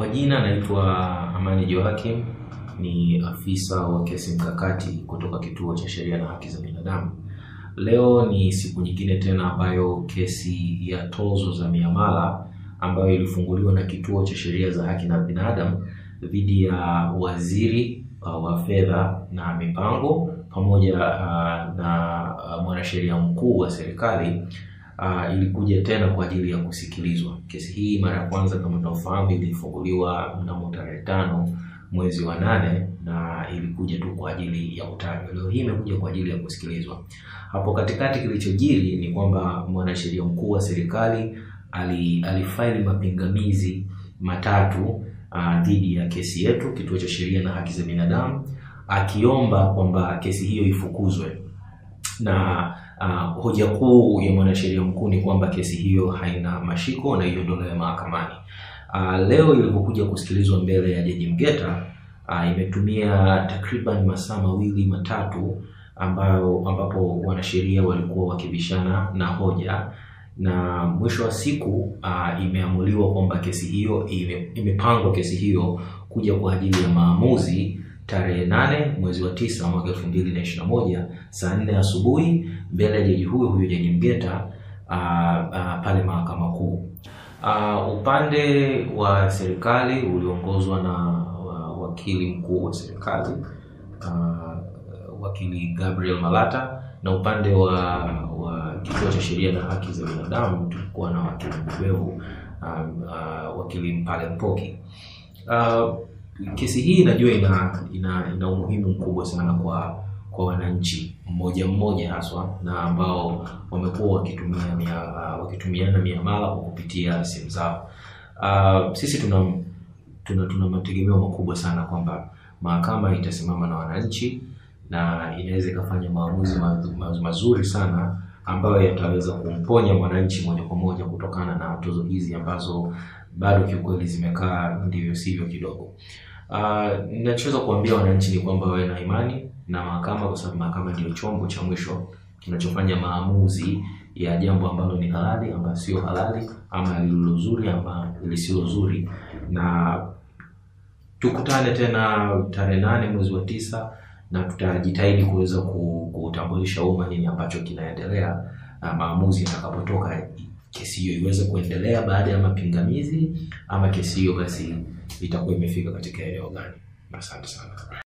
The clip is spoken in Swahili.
majina naitwa Amani Joakim, ni afisa wa kesi mkakati kutoka Kituo cha Sheria na Haki za Binadamu. Leo ni siku nyingine tena ambayo kesi ya tozo za miamala ambayo ilifunguliwa na Kituo cha Sheria za Haki na Binadamu dhidi ya waziri uh, wa fedha na mipango pamoja uh, na uh, mwanasheria mkuu wa serikali uh, ilikuja tena kwa ajili ya kusikilizwa. Kesi hii mara ya kwanza kama tunafahamu ilifunguliwa mnamo tarehe tano mwezi wa nane na ilikuja tu kwa ajili ya utajwa. Leo hii imekuja kwa ajili ya kusikilizwa. Hapo katikati kilichojiri ni kwamba mwanasheria mkuu wa serikali ali, alifaili mapingamizi matatu uh, dhidi ya kesi yetu Kituo cha Sheria na Haki za Binadamu akiomba kwamba kesi hiyo ifukuzwe na uh, hoja kuu ya mwanasheria mkuu ni kwamba kesi hiyo haina mashiko na iondolewe mahakamani. Uh, leo ilipokuja kusikilizwa mbele ya Jaji Mgeta uh, imetumia takriban masaa mawili matatu ambayo ambapo wanasheria walikuwa wakibishana na hoja na mwisho wa siku uh, imeamuliwa kwamba kesi hiyo ime, imepangwa kesi hiyo kuja kwa ajili ya maamuzi tarehe nane mwezi wa tisa mwaka elfu mbili na ishirini na moja saa nne asubuhi mbele ya jaji huyo huyo Jaji Mgeta uh, uh, pale mahakama kuu. Uh, upande wa serikali uliongozwa na uh, wakili mkuu wa serikali uh, wakili Gabriel Malata na upande wa, wa Kituo cha Sheria na Haki za Binadamu tulikuwa na wakili mbobevu um, uh, wakili Mpale Mpoki. Uh, kesi hii najua ina, ina, ina umuhimu mkubwa sana kwa kwa wananchi mmoja mmoja haswa na ambao wamekuwa wakitumia mia, uh, wakitumiana miamala kwa kupitia simu zao. Uh, sisi tuna tuna, tuna mategemeo makubwa sana kwamba mahakama itasimama na wananchi na inaweza ikafanya maamuzi mazuri sana ambayo yataweza kumponya mwananchi moja kwa moja kutokana na tozo hizi ambazo bado kiukweli zimekaa ndivyo sivyo kidogo. Uh, ninachoweza kuambia wananchi ni kwamba wawe na imani na mahakama, kwa sababu mahakama ndio chombo cha mwisho kinachofanya maamuzi ya jambo ambalo ni halali ama sio halali, ama lililo zuri ama lisilo zuri. Na tukutane tena tarehe nane mwezi wa tisa na tutajitahidi kuweza kutambulisha umma nini ambacho kinaendelea, na maamuzi yatakapotoka, kesi hiyo iweze kuendelea baada ya mapingamizi ama kesi hiyo basi itakuwa imefika katika eneo gani. Asante sana.